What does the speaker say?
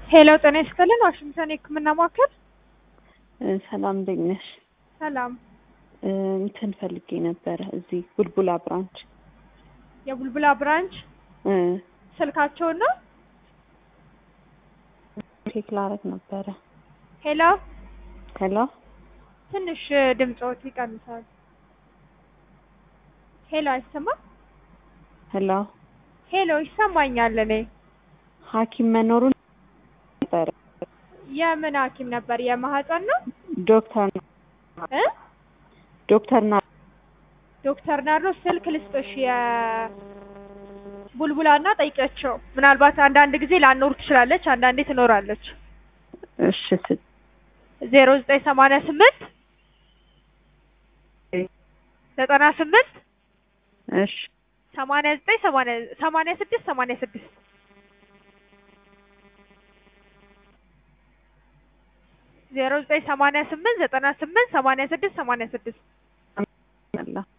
ሄሎ ጤና ይስጥልን ዋሽንግተን የህክምና ማዕከል ሰላም እንዴት ነሽ? ሰላም እ እንትን ፈልጌ ነበረ እዚህ ቡልቡላ ብራንች የቡልቡላ ብራንች እ ስልካቸውን ነው ቼክ ላረግ ነበረ። ሄሎ ሄሎ ትንሽ ድምፆት ይቀንሳል ሄሎ አይሰማም ሄሎ ሄሎ ይሰማኛል እኔ ሐኪም መኖሩን ነበረ የምን ሐኪም ነበር የማህፀን ነው ዶክተር እ ዶክተር ና ዶክተር ናርዶስ ስልክ ልስጥሽ የቡልቡላ እና ጠይቂያቸው ምናልባት አንዳንድ ጊዜ ላኖር ትችላለች አንዳንዴ ትኖራለች እሺ ስ- ዜሮ ዘጠኝ ሰማንያ ስምንት ዘጠና ስምንት እሺ ሰማንያ ዘጠኝ ሰማንያ ሰማንያ ስድስት ሰማንያ ስድስት ዜሮ ዘጠኝ ሰማንያ ስምንት ዘጠና ስምንት ሰማንያ ስድስት ሰማንያ ስድስት አላ